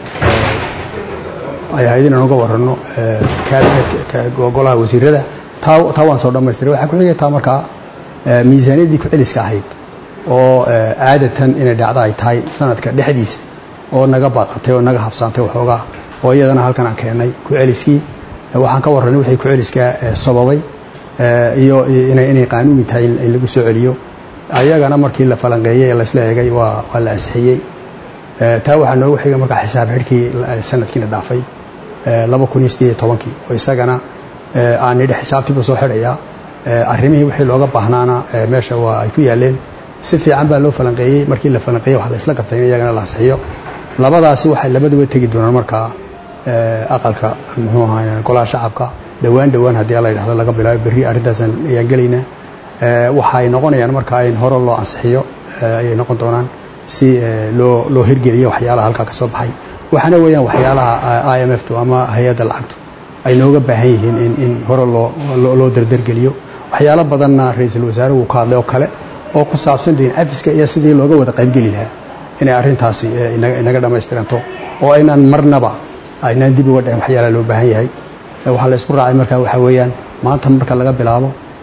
ay ahayd inaan uga warranno kabinetka golaha wasiirada taa taa waan soo dhammaystiray waxaa ku xigay taa markaa miisaaniyaddii ku-celiska ahayd oo caadatan inay dhacdo ay tahay sanadka dhexdiisa oo naga baaqatay oo naga habsaantay waxoogaa oo iyadana halkan aan keennay ku-celiskii waxaan ka warranay wixii ku-celiska sababay iyo inay qaanuuni tahay in lagu soo celiyo ayagana markii la falanqeeyey ee laysla eegay waa waa la ansixiyey taa waxaa noogu xigay markaa xisaab xidhkii sanadkiina dhaafay laba kun iyo sideed iyo tobankii oo isagana aan nidhi xisaabtiiba soo xidhayaa arrimihii wixii looga baahnaana meesha waa ay ku yaaleen si fiican baa loo falanqeeyey markii la falanqeeyey waxaa la isla gartay in iyagana la ansixiyo labadaasi waxay labaduba tegi doonaan markaa aqalka muxuu ahaa golaha shacabka dhowaan dhowaan haddii la yidhahdo laga bilaabo berri arrintaasan ayaan gelaynaa waxay noqonayaan markaa in hore loo ansixiyo ayay noqon doonaan si loo loo hirgeliyo waxyaalaha halkaa ka soo baxay waxaana weeyaan waxyaalaha i m f tu ama hay-adda lacagtu ay nooga baahan yihiin in in hore loo loo dardargeliyo waxyaalo badanna ra-iisul wasaare wuu ka hadlay oo kale oo ku saabsan dhihin cafiska iyo sidii looga wada qaybgeli lahaa inay arrintaasi inaga dhammaystiranto oo aynaan marnaba aynaan dib uga dhicin waxyaalaha loo baahan yahay waxaa la isku raacay markaa waxaa weeyaan maanta marka laga bilaabo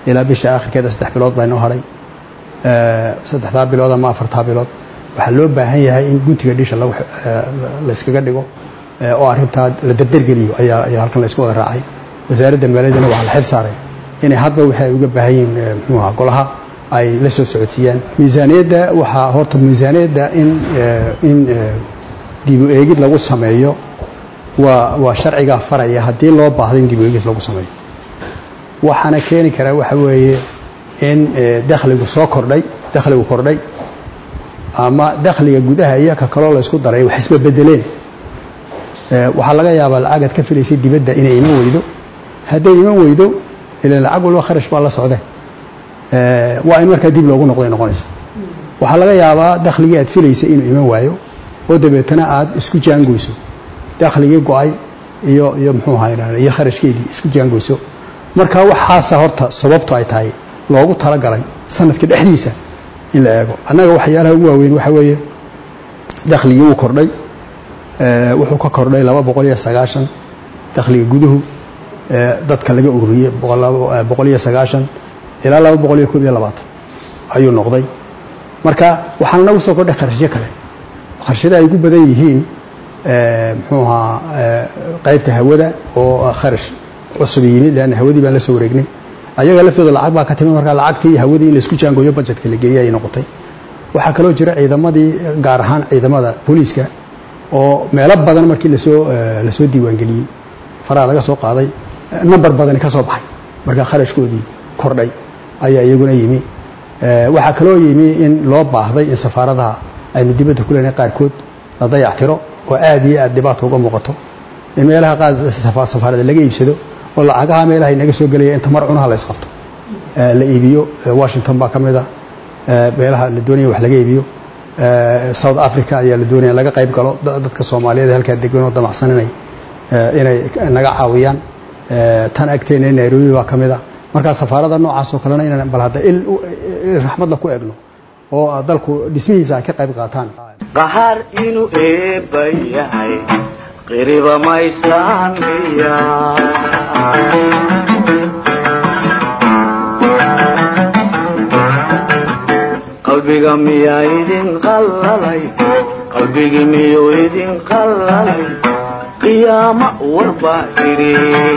ilaa bisha aakhirkeeda saddex bilood baa inoo hadhay saddexdaa bilood ama afartaa bilood waxaa loo baahan yahay in guntiga dhisha layskaga dhigo oo arrintaa la dardargeliyo ayaa ayaa halkan laysku wada raacay wasaaradda maaliyadana waxaa la xil saaray inay hadba wixii ay uga baahan yihiin muxuu ahaa golaha ay la soo socodsiiyaan miisaaniyadda waxaa horta miisaaniyadda in in dibu eegid lagu sameeyo waa waa sharcigaa faraya haddii loo baahdo in dibu eegid lagu sameeyo waxaana keeni karaa waxa weeye in dakhligu soo kordhay dakhligu kordhay ama dakhliga gudaha iyo ka kaloo laysku daray wax isba bedeleen waxaa laga yaabaa lacagaad ka filaysay dibadda inay iman weydo hadday iman weydo ilan lacag walba kharash baa la socde waa in markaa dib loogu noqday noqonaysa waxaa laga yaabaa dakhligii aad filaysay inuu iman waayo oo dabeetana aad isku jaangoyso dakhligii go-ay iyo iyo muxuu ahaa iyo kharashkeedii isku jaangoyso marka waxaasa horta sababtu ay tahay loogu talagalay sanadka dhexdiisa in la eego annaga waxyaalaha ugu waaweyn waxa weeye dakhligii wuu kordhay wuxuu ka kordhay laba boqol iyo sagaashan dakhliga guduhu dadka laga ururiyey boqol iyo sagaashan ilaa laba boqol iyo koob iyo labaatan ayuu noqday marka waxaana nagu soo kordhay kharashyo kale kharashyada ay ugu badan yihiin muxuu ahaa qaybta hawada oo kharash cusub yimid leanna hawadii baan la soo wareegnay ayaga laftooda lacag baa ka timi markaa lacagtii iyo hawadii in laisku jaangooyo budgetka la geliya ayay noqotay waxaa kaloo jira ciidamadii gaar ahaan ciidamada booliiska oo meelo badan markii lasoo lasoo diiwaangeliyey faraha laga soo qaaday number badani ka soo baxay markaa kharashkoodii kordhay ayaa iyaguna yimi waxaa kaloo yimi in loo baahday in safaaradaha aynu dibadda ku leenahay qaarkood la dayactiro oo aad iyo aad dhibaata uga muuqato in meelaha qaar safaarada laga iibsado oo lacagaha meelaha inaga soo gelaya inta mar cunaha la isqabto la iibiyo washington baa ka mid a meelaha la doonaya wax laga iibiyo south africa ayaa la doonaya laga qayb galo dadka soomaaliyeed halkaa degan oo damacsan inay inay naga caawiyaan tan agteena nairobi baa ka mid a markaa safaarada noocaas oo kalena inaan bal hadda il raxmadla ku egno oo dalku dhismihiisa ay ka qayb qaataan qahaar inuu eebba yahay qiriba maysaaniya qalbiga miyaa idin qallalay qalbigii miyuu idin qallalay qiyaamo warbaa idhi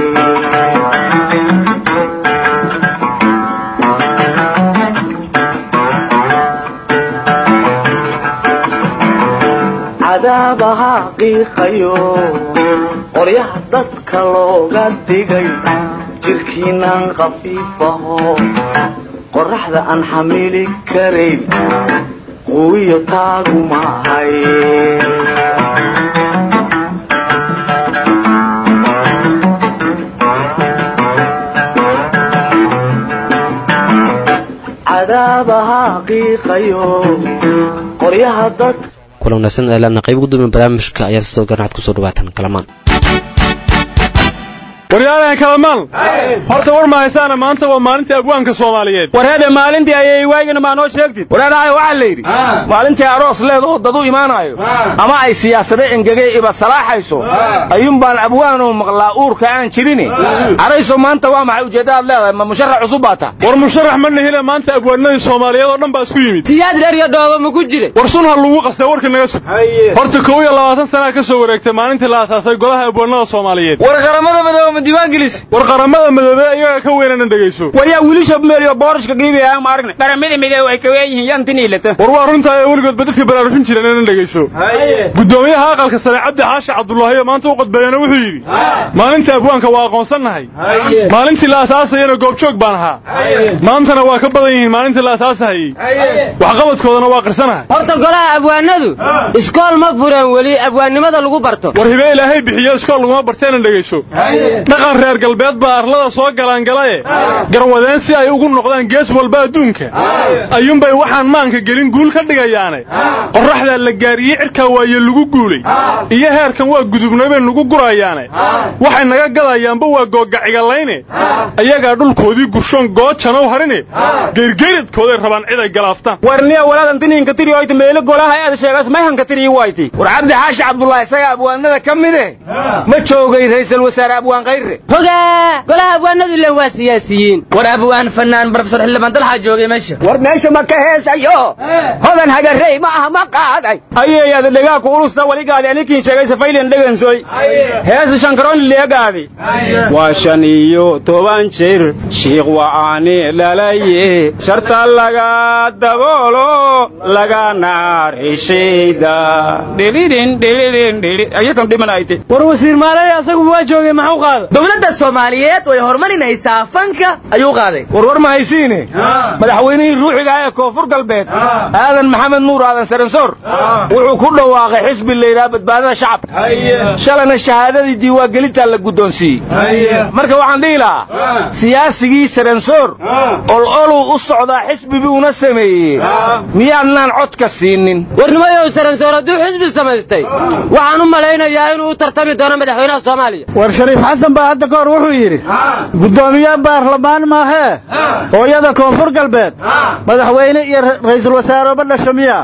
cadaabaha qiiqayo qoryaha dadka looga dhigay jirkiinaan khafiifaho qoraxda aan xamili karayn quwiyo taagu maahay cadaabaha qiiqayo qoryaha dadka kulan wanaagsan ee laana qayb gudoomiya barnaamijka ayaa sidoo garnacad kusoo dhawaatan kalamaan waryaalahan kalamaal horta war mahaysaana maanta waa maalintii abwaanka soomaaliyeed warheede maalintii ayay waagina maa noo sheegtid wareedhahay waxaa la yidhi maalintii aroos leed oo dad u imaanayo ama ay siyaasado engegay iba salaaxayso ayuunbaan abwaanoo maqlaa uurka aan jirin carayso maanta waa maxay ujeeddadaad leedahay ma musharax cusub baa ta war musharax ma nihine maanta abwaanadii soomaaliyeed oo dhan baa isku yimid siyaad dherya dhooba ma ku jire war sun ha lagu qastay warka naga sug horta kow iyo labaatan sanaa ka soo wareegtay maalintii la asaasay golaha abwaanada soomaaliyeed war qaramada madooba ma diiwaangelis war qaramada madoobe iyaga ka weynana dhegayso war yaa wiilisha meeliyo boorashka qiibaya ma aragne qaramada midoobe ay ka weyn yihiin yantin ilata war waa runtaa ee weligoodba dadka baraarujin jireen inaan dhegayso gudoomiyaha aqalka sare cabdi xaashi cabdullaahiyo maanta u qodbeeyana wuxuu yidhi maalinta abwaanka waa aqoonsannahay maalintii la asaasayana goobjoog baan ahaa maantana waa ka badan yihiin maalintii la asaasahayey waxqabadkoodana waa qirsanahay horta golaha abwaanadu iskool ma fureen weli abwaannimada lagu barto war hibe ilaahay bixiyo iskool laguma barteenan dhegayso dhaqan reer galbeed baa arlada soo galaangalaye garwadeen si ay ugu noqdaan gees walba adduunka ayuunbay waxaan maanka gelin guul ka dhigayaane qorraxdaa la gaariyey cirkaa waaye lagu guulay iyo heerkan waa gudubnay bay nugu gurayaane waxay naga gadayaanba waa googacigalayne ayagaa dhulkoodii gurshoon goojanow harine geyrgeyradkooday rabaan cid ay galaaftaan warniya walaadan tiniinka tiri oyta meelo golaha aad sheegas mayhanka tiri wayti war cabdi xaashi cabdullaahi isaga abwaanada ka mide ma joogay ra'iisul wasaare abwaan khayre hogaa golaha abwaanadu ilan waa siyaasiyiin war abwaan fanaan barofesor xildhibaan dalxaa joogay meesha war meesha ma ka heesayo hodan hagarey ma aha ma qaaday ayeeyaada dhegaaku ulusta waligaadi anikiin sheegay safaylen dhegansoy heesa shankaroon leegaadi waa shan iyo toban jir shiikh wa'aani dhalaye sharta laga daboolo laga naarishayda dhilidhin dhilidhin dhili ayakan dhimanayte war wasiir maalay asagu waa joogay maxuu qaaday dowladda soomaaliyeed way horumarinaysaa fanka ayuu qaaday warwar ma haysiine madaxweynihii ruuxiga ee koonfur galbeed aadan maxamed nuur aadan saransoor wuxuu ku dhawaaqay xisbi layidhaha badbaadada shacabka shalana shahaadadii diiwaangelintaa la guddoonsiiyey marka waxaan dhihi lahaa siyaasigii saransoor ololuu u socdaa xisbi buuna sameeyey miyaadnaan codka siinin warnimayow saransoor hadduu xisbi samaystay waxaan u malaynayaa inuu u tartami doono madaxweynaha soomaaliya war shariif xasan baa hadda ka hor wuxuu yidhi guddoomiye baarlamaan maahee hooyada koonfur galbeed madaxweyne iyo ra'iisul wasaareba dhasha miya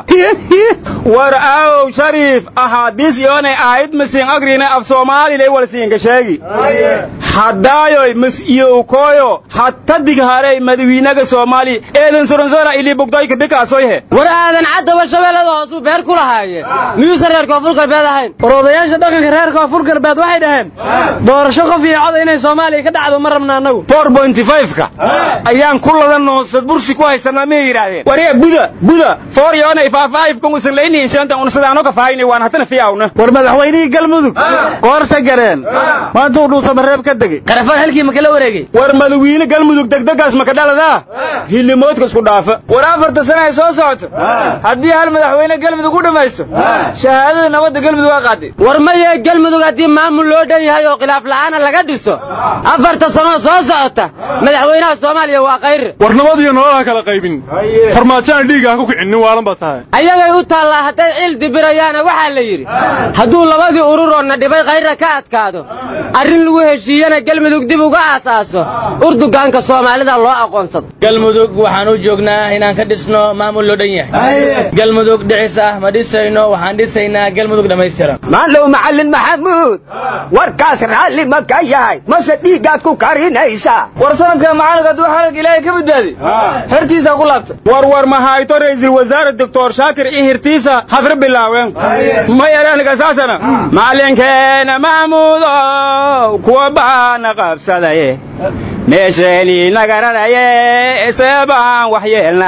war aawow shariif ahaadiis yoonay ahayd masiin agrina af soomaalilay walsiinka sheegi haddaayoy mas iyowkooyo hattadig harey madawiinaga soomaali eedan soronsora ili bugdayka bikaasoyhe war aadan caddaba shabeellada hoosuu beer ku lahaaye miyuusan reer koonfur galbeed ahayn war odayaasha dhaqanka reer koonfur galbeed waxay dhaheen doorasho qof iyo cod inay soomaaliya ka dhacdo ma rabna annagu ka ayaan ku ladan noonsad bursi ku haysanaa miyay yidhaahdeen wariya buda buda foor yoonay faafahayfkan usan laynihin sheenta unsadaano ka faahayni waan hatana fiyaawna war madaxweynihii galmudug qoorta gareen maantuu dhuusamareeb ka degey qarafaan halkii ma kala wareegay war madawiine galmudug degdegaas maka dhaladaa hilimoodka isku dhaafa war afarta sane ay soo socoto haddii hal madaxweyne galmudug u dhammaysto shahaadada nabadda galmudug waa qaaday war maye galmudug haddii maamul loo dhan yahay oo khilaaf la'aana laga dhiso afarta sanoo soo socota madaxweynaha soomaaliya waa kayre war nabad iyo nolol ha kala qaybin farmaajona dhiigga ha ku kicinin waalan baa tahay ayagay u taallaa hadday cil dibirayaana waxaa la yidhi hadduu labadii ururoonna dhibay kayrra ka adkaado arrin lagu heshiiyana galmudug dib uga aasaaso urdugaanka soomaalida loo aqoonsado galmudug waxaan u joognaa inaan ka dhisno maamul loo dhan yahay galmudug dhicis ah ma dhisayno waxaan dhisaynaa galmudug dhammaystiran maanlow macallin maxamuud warkaas raalli ma ka yahay mase dhiiggaad ku karinaysaa war sanadka macalinka hadduu xalalka ilaahay ka badbaadi xertiisa ku laabta war war ma hayto ra'iisul wasaare doctor shaakir iyo hirtiisa hadra bilaaween ma yareenka saasana macalinkeena maxamuudow kuwa baana qabsadaye meesheenii nagaranaye seebaan wax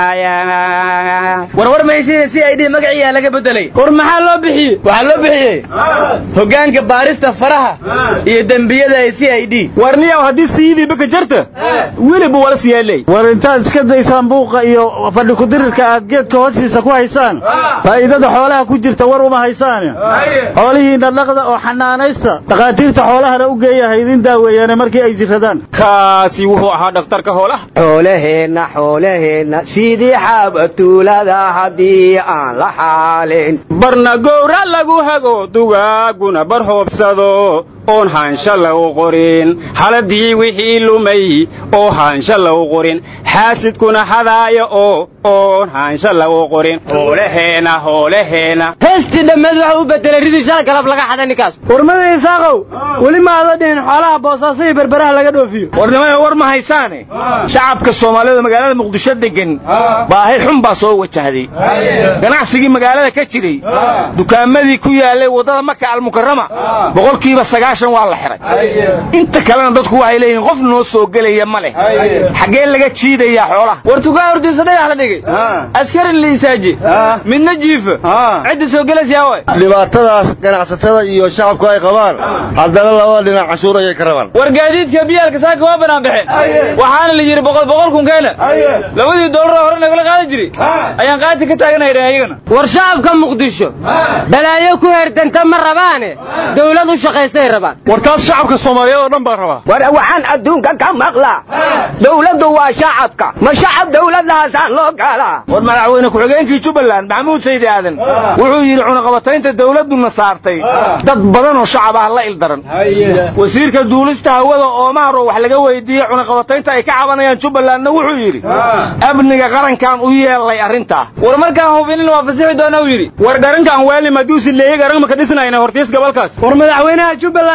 yeelnaya warwar mahaysiina si ay dhi magaciyaa laga bedelay war maxaa loo bixiyey waxaa loo bixiyey hoggaanka baarista faraha iyo dembiyada ee c i d warniyaw haddii siidii baka jarta weliba wala siyeeley war intaad iska daysaan buuqa iyo fadhi kudirirka aad geedka hoostiisa ku haysaan faa'iidada xoolaha ku jirta war uma haysaane xoolihiinna dhaqda oo xanaanaysta dhakhaatiirta xoolahana u geeya haydin daaweeyaane markii ay jiradaan kaasi wuxuu ahaa dhakhtarka hoolaha xoolaheenna xoolaheenna sidii xaabatuulada haddii aan la xaalin barna gowra lagu hago dugaaguna bar hoobsado oon haansha lagu qorin haladii wixii lumay oo haansha lagu qorin xaasidkuna hadaaya oo oon haansha lagu qorin hoolaheena hoolaheena heestii dhammeed waxa u bedelay ridii shal galab laga xaday ninkaas warmada isaaqow weli ma ada dhihin xoolaha boosaaso iyo berberaha laga dhoofiyo warnimada war ma haysaane shacabka soomaalida magaalada muqdisho degan baahi xun baa soo wajahday ganacsigii magaalada ka jiray dukaamadii ku yaalay waddada maka almukarama boqolkiiba sagaashan waa la xiray inta kalena dadku waxay leeyihiin qof noo soo gelaya ma leh xaggee laga jiidayaa xoolaha war tukaa hortiisa dhagax la dhigay askari la istaaji midna jiifa cidda soo gelaysaa way dhibaatadaas ganacsatada iyo shacabku ay qabaan haddana labada dhinac cashuur ayay ka rabaan war gaadiidka biyaalka saaka waa banaan baxeen waxaana la yidhi boqol boqol kun keena labadii doolar hore nagala qaadan jiray ayaan qaati ka taaganay dhaheen ayagana war shacabka muqdisho balaayo ku herdanta ma rabaane dawlad u shaqaysay rabaan war taas shacabka soomaaliyeed oo dhan baa rabaa war waxaan adduunka ka maqlaa dawladdu waa shacabka ma shacab dawladdahaasaan loo galaa war madaxweyne ku-xigeenkii jubbaland maxamuud saydi aadan wuxuu yidhi cunaqabataynta dawladduna saartay dad badan oo shacab ah la ildaran wasiirka duulista hawada oomaar oo wax laga weydiiyey cunaqabataynta ay ka cabanayaan jubbalandna wuxuu yidhi amniga qarankan u yeelay arrintaa war markaan hubinin waa fasixi doona uu yidhi war garankan weelnim hadduu sileeyey garan maka dhisnayna hortiis gobolkaas war madaxweynaha jubbaland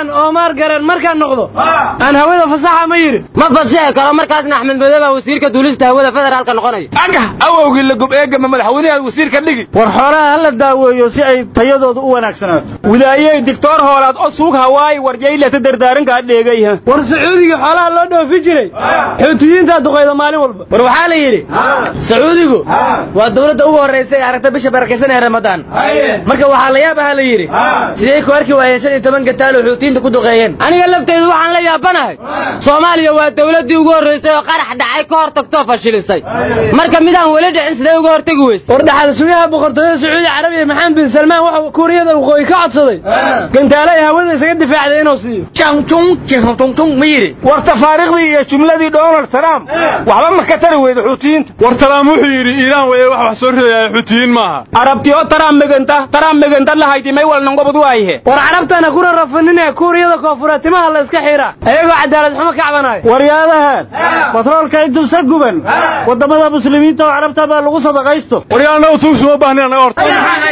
haddaan oomaar garan markaan noqdo aan hawada fasaxa ma yidhi ma fasixi karo markaasna axmed madoobe baa wasiirka duulista hawada federaalka noqonaya aga awowgii la gob eegama madaxweynaha wasiirka dhigi war xoolaha hala daaweeyo si ay tayadooda u wanaagsanaato widaayey dictor hoolaad o suug hawaayi warjaylata dardaarankaa dheegayha war sacuudiga xoolaha loo dhoofi jiray xuutiyiintaa duqayda maalin walba war waxaa la yidhi sacuudigu waa dawladda ugu horraysa ee aragta bisha barakaysan ee ramadaan marka waxaa la yaab aha la yidhi sidee ku arki waayeen shan iyo toban gataal oo xuutiyiinta ku duqeeyeen aniga lafteydu waxaan la yaabanahay soomaaliya waa dawladdii ugu horraysay oo qarax dhacay ka hor tagtoo fashilisay marka midaan weli dhicin sidee uga hortegi weyse war dhaxal sugaha boqortooyada sacuudi carabiya maxamed bin salmaan wuxuu kuuriyada waqooyi ka codsaday gantaale ay hawada isaga difaacday inuu siiyo jangtung ma yidhi war tafaariikhdii iyo jumladii donald trump waxba ma ka tari weyda xuutiyiinta war taraam wuxuu yidhi iiraan weeye wax wax soo ridaya xuutiyiin maaha arabtiyo taraam meganta taraam meganta lahayti may wal nangobad waayihe war carabtana kuna rafanine kuuriyada koonfureed timaha la iska xiiraa ayagoo cadaalad xumo ka cabanayo waryaadahan batroolka intubsa guban waddamada muslimiinta oo carabta baa lagu sadaqaysto waryaanagu tuugsuma baahnin anaga horta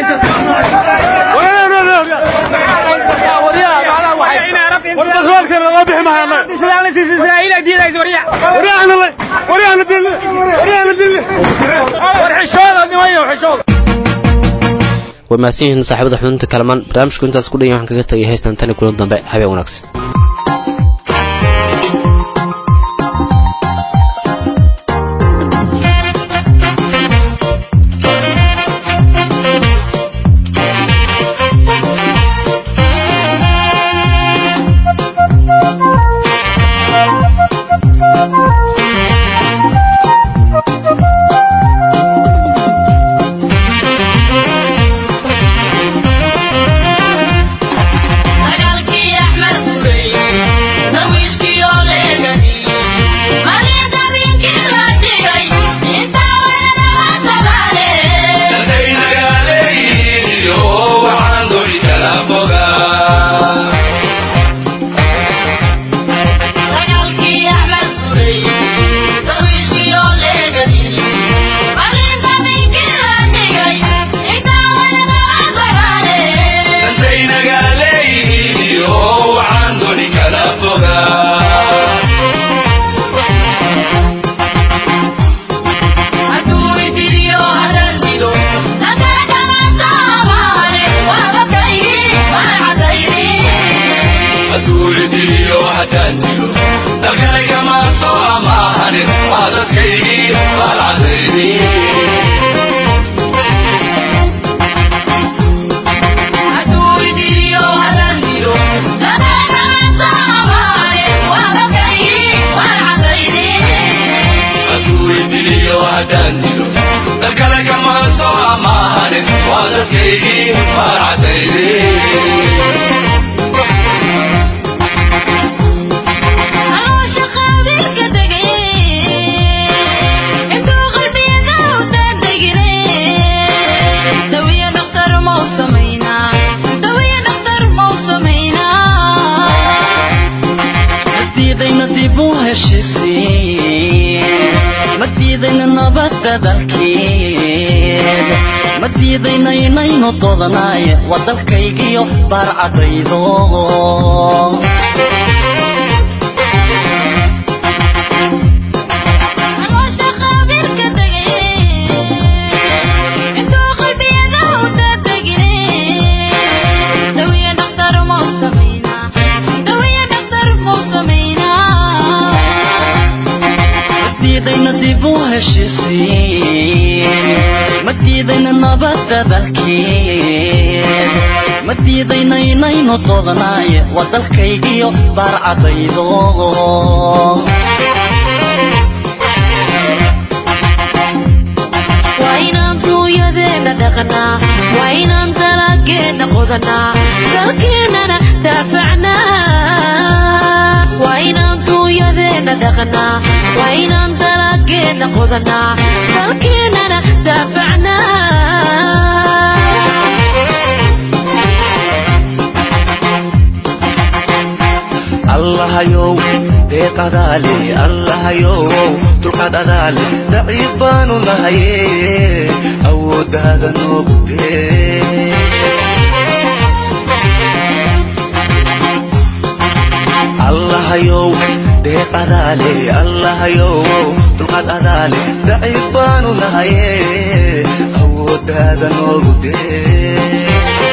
warbatroolkeena loo bixi mahay way mahadsan yihiin saaxiibada xudunta kalamaan barnaamijku intaas ku dhan waxaan kaga tagay haystan tani kulan dambe habeen wanaagsan madiidaynaynu doodanaay waa dalkaygiyo baarcadaydo madiidayna dib u heshisiin madiidayna nabadda dalkeed madiidayna inaynu doodanaay waa dalkaygiyo baarcadaydo waa inaan duunyadeenna dhaqnaa waa inaan dalageenna qodanaa dalkeennana daafacnaa waa inaan duunyadeenna dhaqnaa waa inaan dalageenna qodanaa dalkeennana daafacnaa allahayow deeqadaale allahayow dulqaad adaale daciif baanu nahaye awooddaada noogdee allahayow deeq adaale allahayow dulqaad adaale daciif baanu nahaye awooddaada noogu dee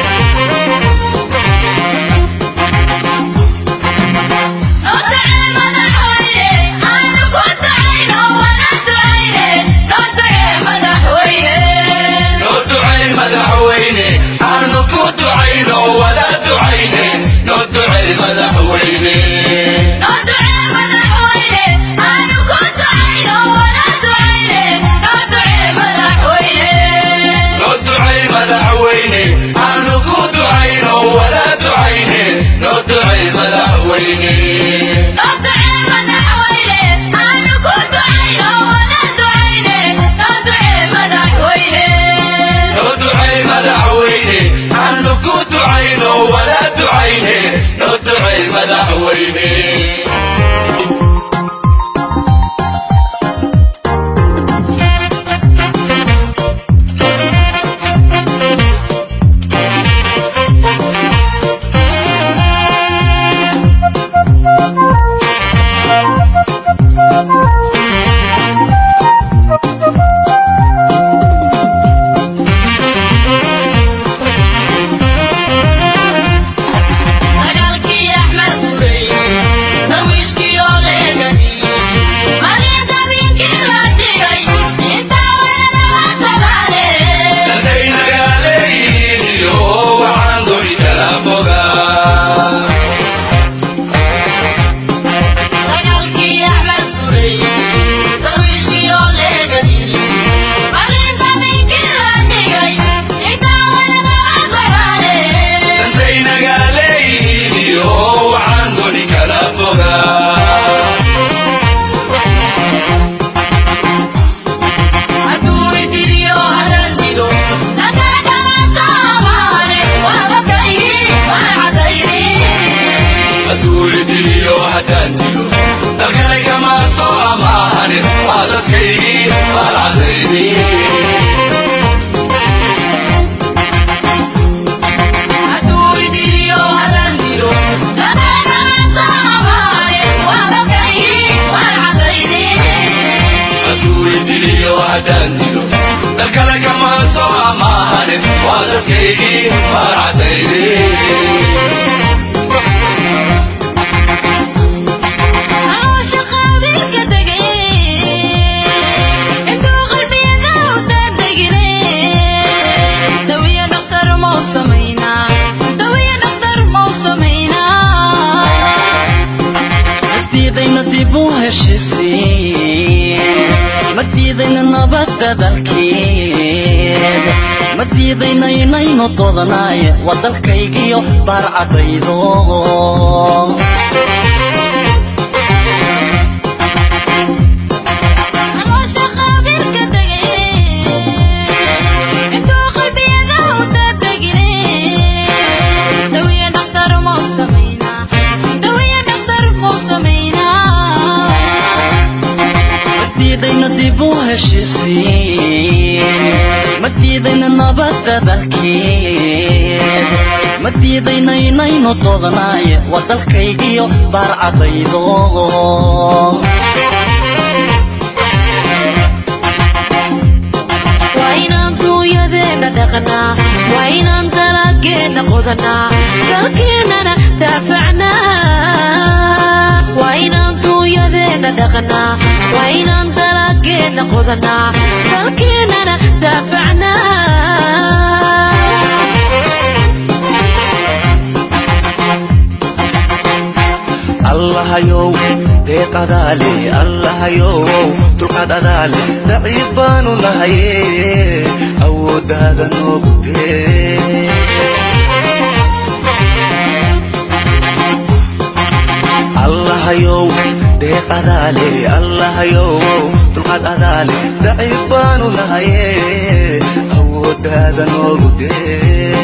madiidaynaynu doodanaay waa dalkaygiyo baarcadaydo madiidayna dib u heshisiin madiidayna nabadda dalkeed madiidayna inaynu doodanaay waa dalkaygiyo baarcadaydo waa inaan duunyadeenna dhaqnaa waa inaan dalageenna qodanaa dalkeennana daafacnaa waa inaan duunyadeenna dhaqnaa waa inaan dalageenna qodanaa dalkeennana daafacnaa allahayow deeq adaale allahayow dulqaad adaale daciif baanu nahaye awooddaada noogu dee allahayow deeq adaale allahayow dulqaad adaale daciif baanu nahaye awooddaada noogu dee